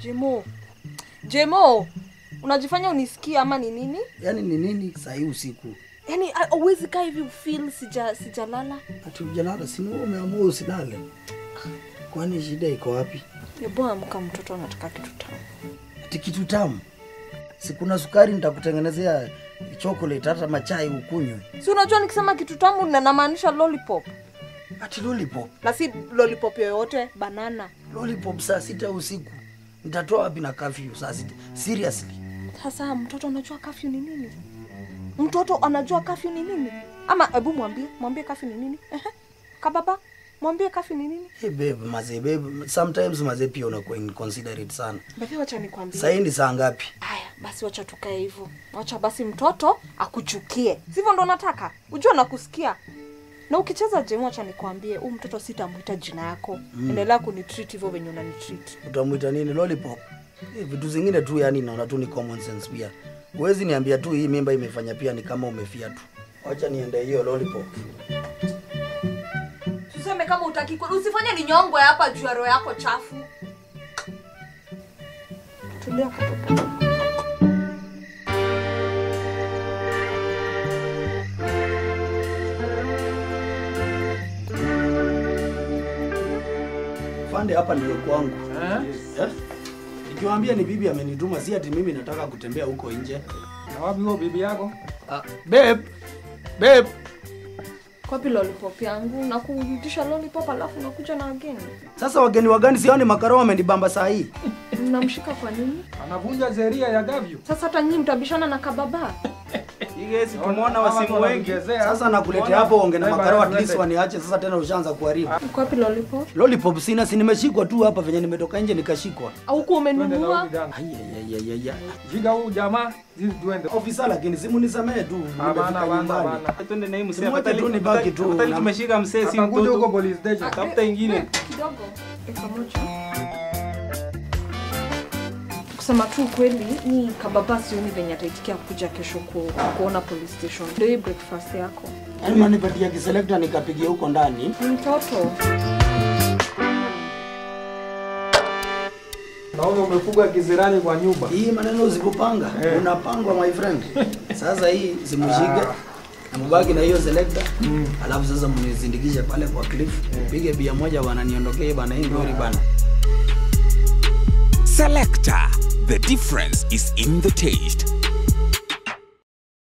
Jemo. Jemo. Unajifanya unisikia ama ni nini? Yaani ni nini saa hii usiku? Yaani ah, huwezi kaa hivi ufeel sija sijalala. Ati ujalala si wewe umeamua usilale. Kwani shida iko wapi? Hebu amka, mtoto anataka kitu tamu. Ati kitu tamu. Si kuna sukari nitakutengenezea chocolate hata machai ukunywe. Si unajua nikisema kitu tamu na namaanisha lollipop. Ati lollipop. Na si lollipop yoyote, banana. Lollipop saa sita usiku. Nitatoa wapi na curfew saa sita? Seriously. Sasa mtoto anajua kafyu ni nini? Mtoto anajua kafyu ni nini? Ama hebu mwambie, mwambie kafyu ni nini? Ehe. Kababa, mwambie kafyu ni nini? Hey babe, mazee babe, sometimes mazee pia unakuwa inconsiderate sana. Basi wacha nikwambie. Saa hii ni saa ngapi? Haya, basi wacha tukae hivyo. Wacha basi mtoto akuchukie. Sivyo ndo nataka? Ujua nakusikia. Na ukicheza jemu, wacha nikwambie, huu mtoto sitamwita jina yako. Endelea kunitreat hivyo venye unanitreat. Utamwita nini? Lollipop? Eh, vitu zingine tu yani naona tu ni common sense pia. Huwezi niambia tu hii mimba imefanya pia ni kama umefia tu. Wacha niende hiyo lollipop. Tuseme kama utaki kweli, usifanye ni nyongwe hapa juu ya roho yako chafu. Tulia katoto. Fande hapa ndio kwangu. Eh? Nikiwaambia ni bibi amenituma si ati mimi nataka kutembea huko nje. Na wapi huo bibi yako? Ah, babe. Babe. Kwapi lollipop yangu? Na kurudisha lollipop alafu nakuja na wageni. Sasa wageni wagani sioni makaro wamenibamba saa hii. Mnamshika kwa nini? Anavunja sheria ya gavyu. Sasa hata nyinyi mtabishana na kababa. Igesi tumeona wasimu wengi. Sasa nakuletea hapo onge na makaro at least waniache sasa tena ushaanza kuharibu. Kwapi lollipop? Lollipop sina si nimeshikwa tu hapa venye nimetoka nje nikashikwa. Au kuwa Twende na umenunua? huyu kijana. Ai ai ai ai. ai. Jiga huyu jamaa, sisi tuende. Ofisa lakini simu nisamee tu. Hapana, nimefika hapana, nyumbani. hapana. Twende na hii msee. Simwache Afadhali- tu nibaki tu. afadhali Na- tumeshika msee si Atakuja huko mtoto. police station. Tafuta ingine. Kidogo. Eka moja. Kusema tu kweli, ni kababa sioni venye ataitikia kuja kesho ku, kuona police station. Ndio hii breakfast yako. Yaani manipatia kiselekta nikapigia huko ndani. Ni mtoto. Naona umefuga kizirani kwa nyumba. Hii maneno usipopanga Eh. unapangwa my friend. Sasa hii simshike na mbaki na hiyo selector. Alafu sasa mnizindikishe pale kwa cliff. Pige bia moja bana niondokee bana hii ngori bana. Selector. The difference is in the taste.